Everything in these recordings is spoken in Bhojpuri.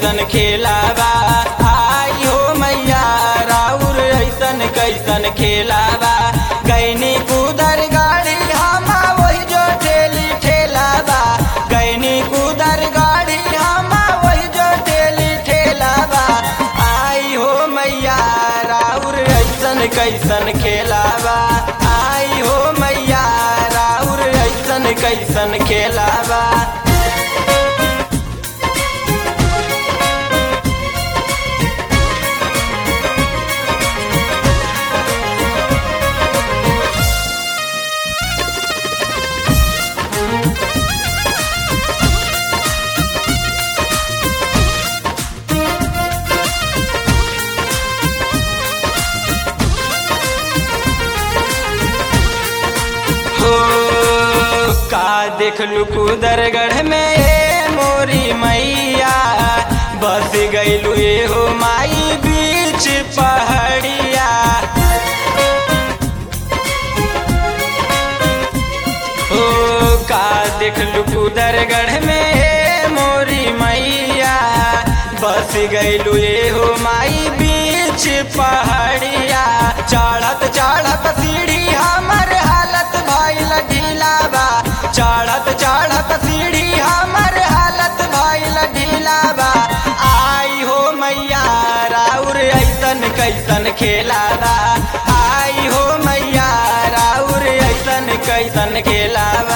कैसन खेलावा आई हो मैया राउर ऐसन कैसन खेलावा गैनी कुदर गाड़ी हम वही जो ठेली ठेलावा गैनी कुदर गाड़ी हम वही जो ठेली ठेलावा आई हो मैया राउर ऐसन कैसन खेलावा आई हो मैया राउर ऐसन कैसन खेलावा हो का देखलू कुदरगढ़ में ए मोरी मैया बस गईलू ए हो माई बीच पहाड़िया हो का देखलू कुदरगढ़ में ए मोरी मैया बस गईलू ए हो माई बीच पहाड़िया चढ़त चढ़त सीढ़ी हमर हालत भइल ढीलाबा चढ़त चढ़त सीढ़ी हमर हालत भइल ढीलाबा आई हो मैया राउर ऐसन कैसन खेलाबा आई हो मैया राउर ऐसन कैसन खेलाबा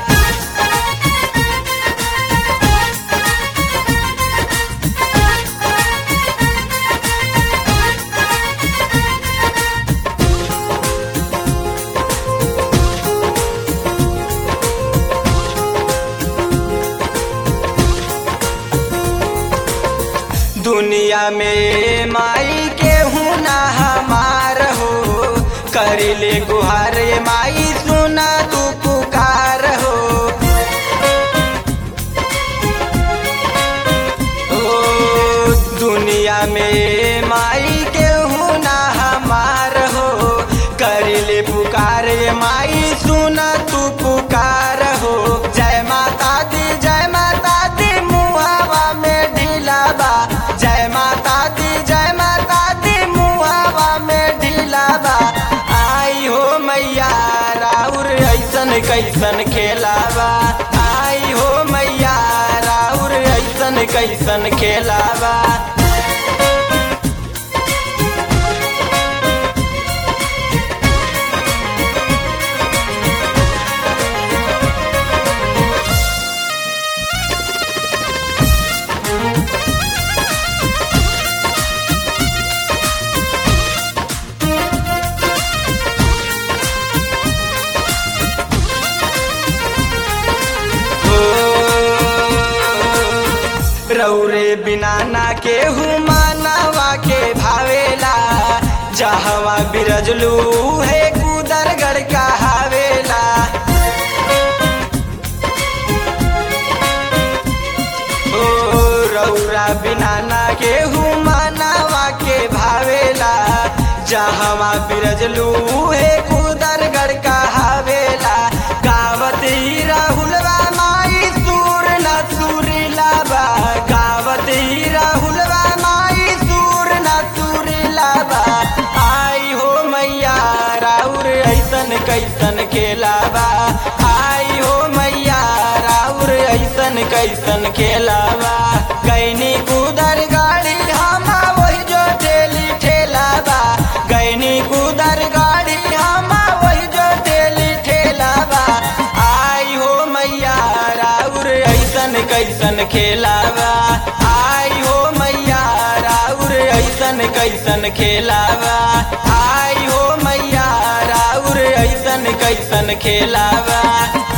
दुनिया में माई के हूँ ना हमार हो कर ले गुहार ये माई सुना तू पुकार हो ओ दुनिया में माई के हूँ ना हमार हो कर ले पुकार ये माई सुना तू पुकार हो जय माता दी जय माता दी मुहावा में ढीलाबा जय माता दी जय माता दी मुहावा में ढीलाबा आई हो मैया राउर ऐसन कैसन खेलाबा आई हो मैया राउर ऐसन कैसन खेलाबा रौरे बिना ना के मानवा के भावेला जहवा बिरजलू है कुदरगढ़ का हावेला ओ रौरा बिना ना के मानवा के भावेला जहवा बिरजलू है कुदरगढ़ का हावेला गावत ही राहुलवा माई सूर न सूरीला बा गावत ही राहुलवा माई सूर न सूरीला बा आई हो मैया राउर ऐसन कैसन खेलाबा आई हो मैया राउर ऐसन कैसन खेलाबा कैनी कुदर गाड़ी हम वही जो ठेली ठेलाबा गैनी कुदर गाड़ी हम वही जो ठेली ठेलाबा आई हो मैया राउर ऐसन कैसन खेलाबा आई हो मैया राउर ऐसन कैसन खेलाबा आई हो मैया राउर ऐसन कैसन खेलाबा